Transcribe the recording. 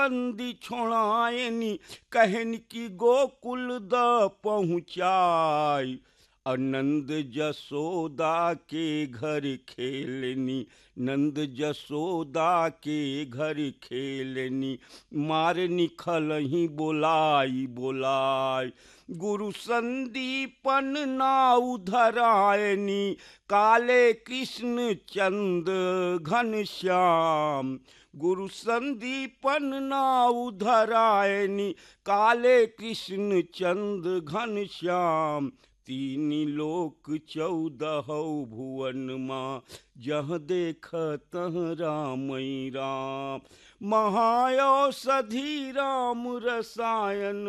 बंदी छोड़ायनी कहन की गोकुल द पहुँचाई अनंद जसोदा के घर खेलनी नंद जसोदा के घर खेलनी मार निखल ही बोलाई बोलाई गुरु संदीपन नाउ धरायनी काले कृष्ण चंद घन श्याम गुरु संदीपन नाउ धरायनी काले कृष्ण चंद घन श्याम तीन लोक चौदह भुवन माँ जह देख तह राम राम महाऔषधि राम रसायन